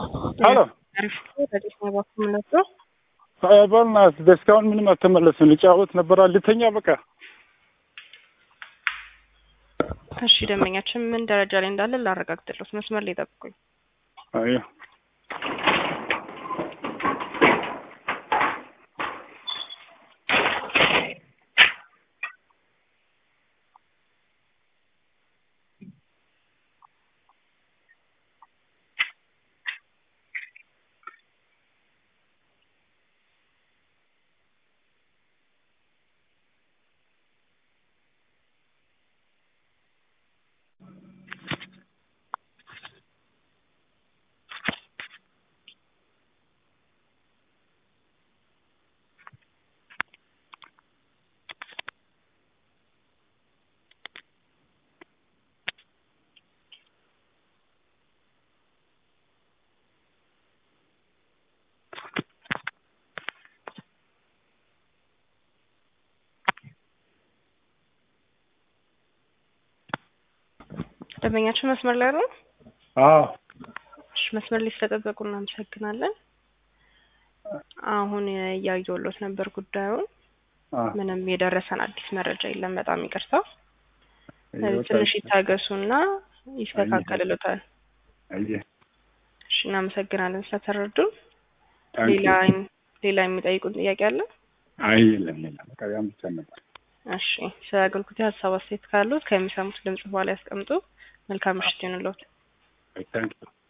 ሄሎ አሪፍ ረዲስ ነው ባኩ ምነው በእናትህ እስካሁን ምንም አልተመለስም። ልጫወት ነበራ ልተኛ በቃ። እሺ ደንበኛችን ምን ደረጃ ላይ እንዳለ ላረጋግጥልዎት፣ መስመር ላይ ጠብቁኝ። አይ ደንበኛችን መስመር ላይ ነው። አዎ እሺ መስመር ላይ ስለጠበቁ እናመሰግናለን። አሁን እያየሁሎት ነበር ጉዳዩን። አ ምንም የደረሰን አዲስ መረጃ የለም። በጣም ይቅርታ። ትንሽ ይታገሱና ይስተካከልሎታል። አየህ እሺ እናመሰግናለን ስለተረዱን። ታንኪ ሌላ ሌላ የሚጠይቁን ጥያቄ አለ? አይ የለም የለም በቃ ያን ብቻ ነበር። እሺ ስለ አገልግሎት ሀሳብ አስተያየት ካሉት ከሚሰሙት ድምጽ በኋላ ያስቀምጡ። መልካም ምሽት ይሁንልዎት። ታንኪ